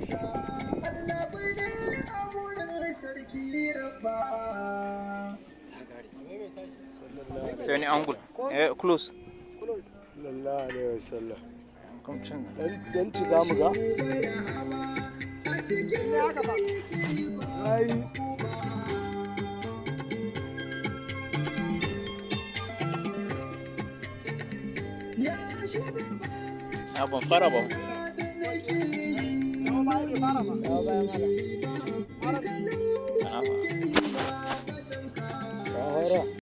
sai wani angul eh close sallallahu alaihi wasallam come can dan ci za mu ga ai a ban fara ba ka hora